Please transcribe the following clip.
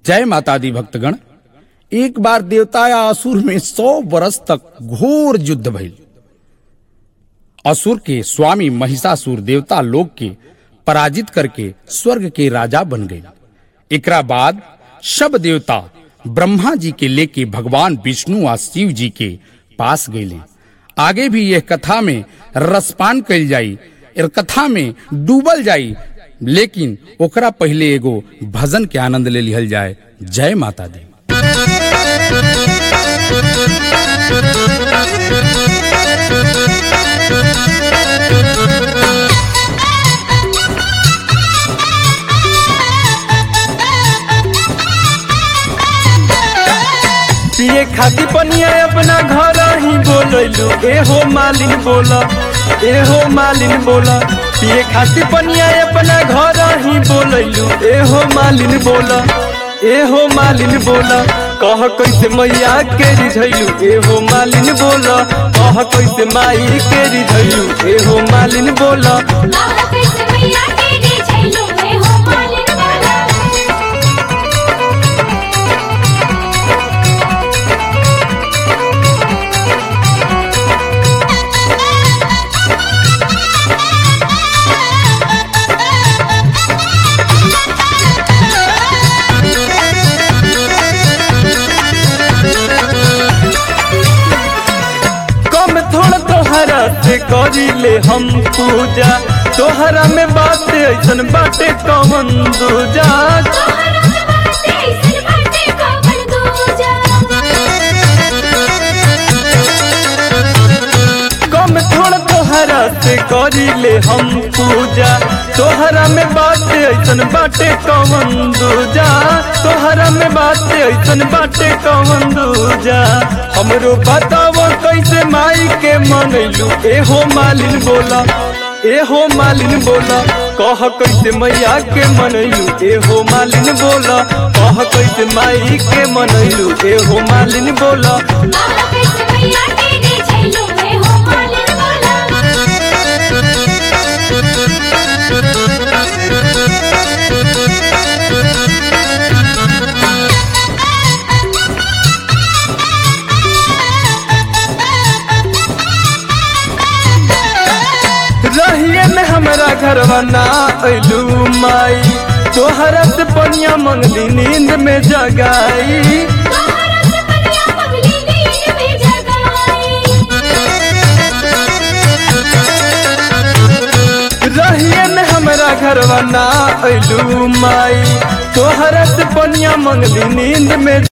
जय माता दी भक्तगण एक बार देवता या असुर में सौ बरस तक घोर युद्ध भइल असुर के स्वामी महिषासुर देवता लोक के पराजित करके स्वर्ग के राजा बन गए एकरा बाद सब देवता ब्रह्मा जी के लेके भगवान विष्णु और शिव जी के पास गए आगे भी यह कथा में रसपान कल जाई एर कथा में डूबल जाई लेकिन ओकरा पहले एगो भजन के आनंद ले लिहल जाए जय माता दी पिए खाती पनिया अपना घर ही बोलैलू ए हो मालिन बोला ए हो मालिन बोला पिए खाती पनिया अपना घर ही बोलैलू ए हो मालिन बोला ए हो मालिन बोला कह कैसे मैया के रिझैलू ए हो मालिन बोला कह कैसे माई के रिझैलू ए हो मालिन बोला आहा कैसे मैया तेरी छैलो में हो मालिन वाला कम थोड़ा तोहरा से करीले हम पूजा तोहरा में बात ऐसन बाटे कमन दूजा तोहरा बाते सिर बाटे कवन दूजा कम थोड़ा तोहरा से करीले हम पूजा तोहरा में बात ऐसन बाटे कमन दूजा तोहरा में बात ऐसन बाटे कमन दूजा हमरो बताओ कैसे माई के मनैलू ए हो मालिन बोला ए हो मालिन बोला कह कैसे मैया के मनैलू ए हो मालिन बोला कह कैसे माई के मनैलू ए हो मालिन बोला आहा कैसे मैया तेरी छैलो में हो मालिन वाला रहिए में हमरा घरवा ना अइलू माई तोहरा से पनिया मंगली नींद में जगाई तोहरा से पनिया पगली नींद में जगाई रहिए में हमरा घरवा ना अइलू माई तोहरा से पनिया मंगली नींद में